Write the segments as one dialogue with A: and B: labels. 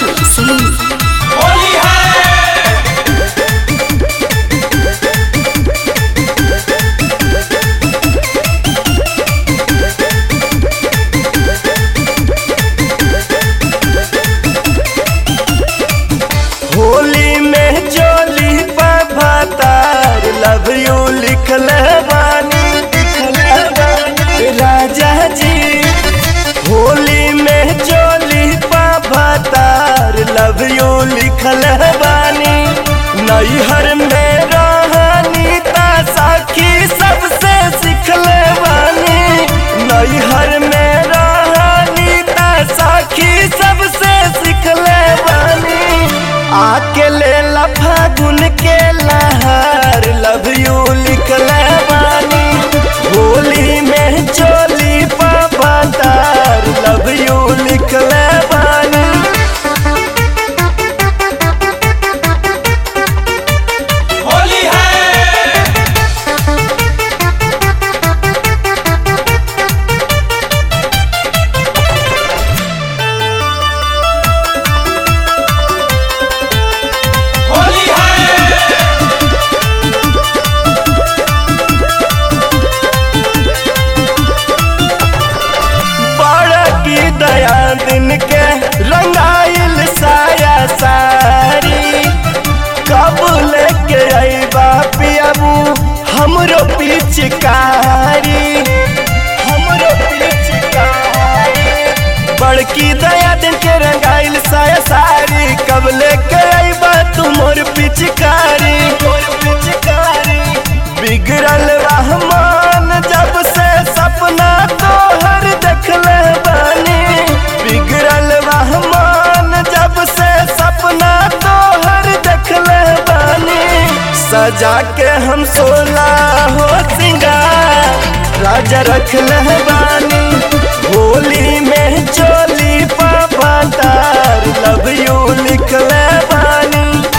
A: Roshan Salim.
B: Holi है
C: होली में चोली पभातार लव यू लिखल बानी लिखल बानी राजा जी होली में चोली पभातार लव यू लिखल बानी नैहर में रहनी ता साखी सबसे सिखल बानी नैहर में रहनी ता साखी सबसे सिखल बानी आके ले ला फागुन के लहर लव यू लिखल बानी होली में चोली पापतार लव यू लिखल बानी
B: होली है होली है
C: बड़ा की दया दिन के रंगाइल साया सारी कब लेके अइबा पियाबू हमरो पिचकारी हमरो पिचकारी बड़की दया दिन के रंगाइल साया सारी कब लेके अइबा तू मोर पिचकारी मोर पिचकारी बिगड़ल रहमान जब से सपना तोहर देखले बानी बिगड़ल रहमान जब से सपना तोहर देखले बानी सजा के हम सोला हो सिंगार राजा रखले बानी होली में चोली पापा तार लव यू लिखले बानी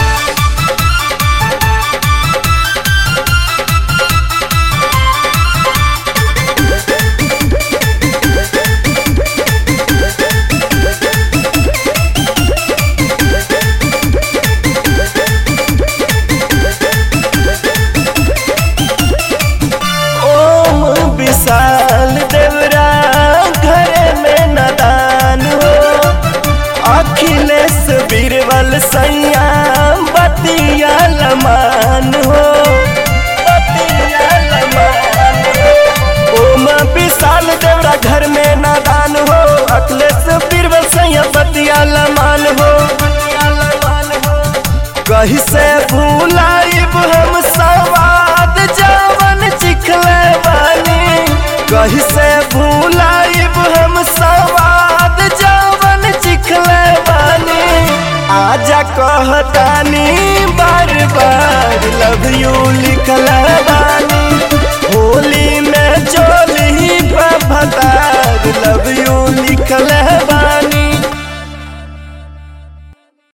C: ओम विशाल देवरा घरे में नदान हो अखिलेश बीरबल सैया बतिया लमान हो बतिया लमान हो ओम विशाल देवरा घर में नादान हो अखिलेश बीरबल सैया बतिया लमान हो बतिया लमान हो कहीं से भूलाइब हम सवाद जवन चिखले बानी कहीं से भूलाइब हम सवाद जवन चिखले बानी आजा कहतानी बार बार लव यू लिखल बानी होली में चोली भतार लव यू लिखल